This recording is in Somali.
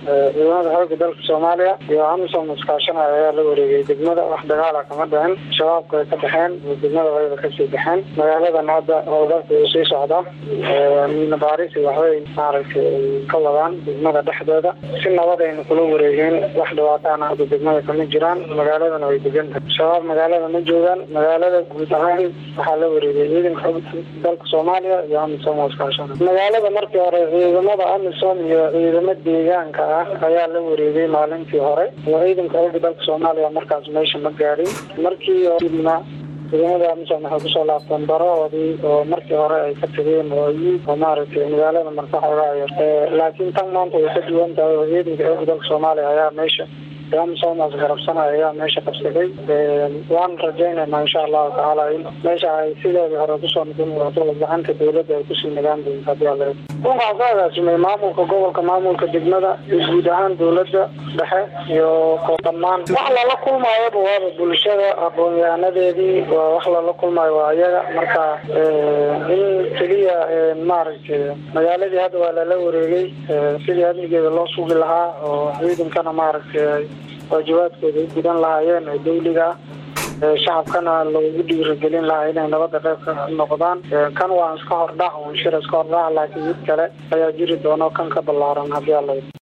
ciidamada xooga dalka soomaaliya iyo amisom iskaashanaya ayaa la wareegay degmada wax dagaala kama dhicin shabaabka way ka baxeen degmada wayba kasii baxeen magaaladan hadda howlgalka uu sii socdaa miina baaris waxbay maaragtay ka wadaan degmada dhexdeeda si nabadayna kula wareegeen wax dhibaataana hadda degmada kama jiraan magaaladana way degan tahay shabaab magaalada ma joogaan magaalada guud ahaan waxaa la wareegay ciidanka xooga dalka soomaaliya iyo amisom oo iskaashana magaalada markii hore ciidamada amisom iyo ciidamo deegaanka ah ayaa la wareegay maalintii hore oo ciidanka xooga dalka soomaaliya markaas meesha ma gaadhin markii dibna ciidamada amisom waxay kusoo laabteen barahoodii oo markii hore ay ka tageen oo oo maaragtay magaalada marka xoogaaya laakiin tan maanta way ka duwan tahay oo ciidanka xooga dalka soomaaliya ayaa meesha amisomas garabsanaya ayaa meesha qabsaday waan rajaynaynaa insha allahu tacaala in meesha ay sideedii hore kusoo noqon doonto gacanta dawladda ay kusii nagaan doonto hadii alla waxaa soo agaasimay maamulka gobolka maamulka degmada iyo guud ahaan dawladda dhexe iyo ko dhammaan wax lala kulmaayaba waaba bulshada aqoon-yahanadeedii waa wax lala kulmaayo waa iyaga marka in keliya maaragtay magaaladii hadda waa lala wareegay sidii amnigeeda loo sugi lahaa oo ciidankana maaragtay waajibaadkooda u gudan lahaayeen oo dawliga ah shacabkana loogu dhiirigelin lahaa inay nabada qayb ka noqdaan kan waa iska hordhac un shir iska hordhac laakiin mid kale ayaa jiri doono kan ka ballaaran haddii alla